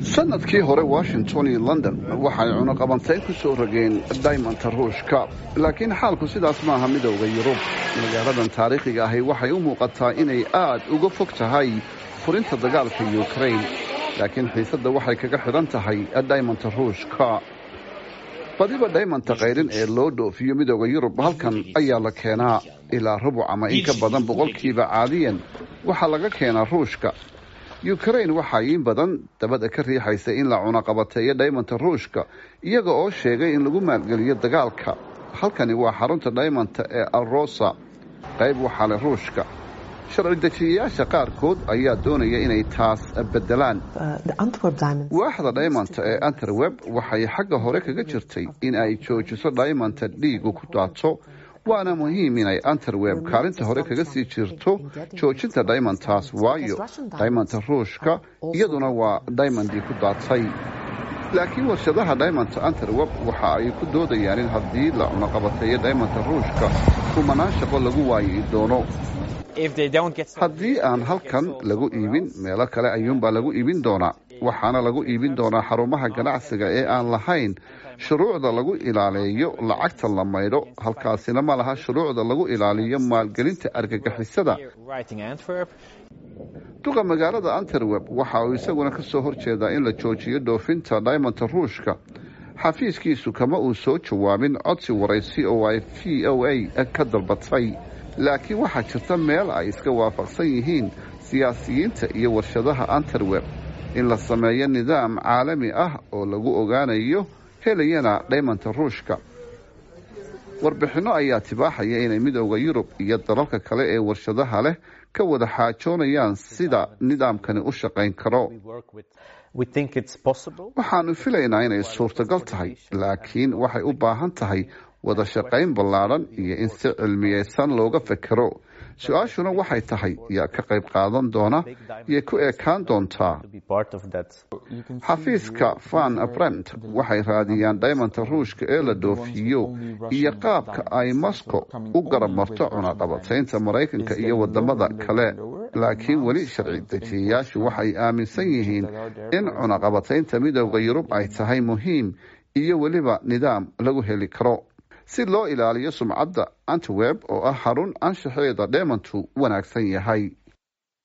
sanadkii hore washington iyo london waxay cunuqabantayn ku soo rogeen diamondta ruushka laakiin xaalku sidaas maaha midowda yurub magaaladan taariikhiga ahi waxay u muuqataa inay aad uga fog tahay furinta dagaalka ukrain laakiin xiisadda waxay kaga xidhan tahay diamondta ruushka badiba diamondta kayrin ee loo dhoofiyo midowda yurub halkan ayaa la keenaa ilaa rubuc ama in ka badan boqolkiiba caadiyan waxaa laga keenaa ruushka ukrain waxaa in badan dabada ka riixaysa in la cunaqabateeyo diamondta ruushka iyaga oo sheegay in lagu maalgeliyo dagaalka halkani waa xarunta diamondta ee alrosa qayb waxaa leh ruushka sharci dejiyayaasha qaarkood ayaa doonaya inay taas bedelaan waaxda diamondta ee anterweb waxay xagga hore kaga jirtay in ay joojiso diamondta dhiigu ku daato waana muhiim inay anterweb kaalinta hore kaga sii jirto joojinta diamondtaas waayo diamondta ruushka iyaduna waa diamondii ku daatay laakiin warshadaha diamondta anterweb waxa ay ku doodayaan in haddii la cunaqabateeyo diamondta ruushka kumanaan shaqo lagu waayi doono haddii aan halkan lagu iibin meelo kale ayuunbaa lagu iibin doonaa waxaana lagu iibin doonaa xarumaha ganacsiga ee aan lahayn shuruucda lagu ilaaleeyo lacagta la maydho halkaasina ma laha shuruucda lagu ilaaliyo maalgelinta argagixisada duqa magaalada anterweb waxa uu isaguna ka soo horjeedaa in la joojiyo dhoofinta diamondta ruushka xafiiskiisu kama uu soo jawaabin codsi waraysi oo ay v o a ka dalbatay laakiin waxaa jirta meel ay iska waafaqsan yihiin siyaasiyiinta iyo warshadaha anterweb in la sameeyo nidaam caalami ah oo lagu ogaanayo helayana diamondta ruushka warbixinno ayaa tibaaxaya inay midowda yurub iyo dalalka kale ee warshadaha leh ka wada xaajoonayaan sida nidaamkani u shaqayn karo waxaanu filaynaa inay suurtagal tahay laakiin waxay u baahan tahay wada shaqayn ballaadhan iyo in si cilmiyeysan looga fekero su-aashuna waxay tahay yaa ka qayb qaadan doona iyo ku ekaan doontaa xafiiska van brent waxay raadiyaan diamondta ruushka ee la dhoofiyo iyo qaabka ay moscow u garab marto cunaqabataynta maraykanka iyo wadamada kale laakiin weli sharci dejiyayaashu waxay aaminsan yihiin in cunaqabataynta midowda yurub ay tahay muhiim iyo weliba nidaam lagu heli karo si loo ilaaliyo sumcadda anterweb oo ah xarun anshaxeeda dheemantu wanaagsan yahay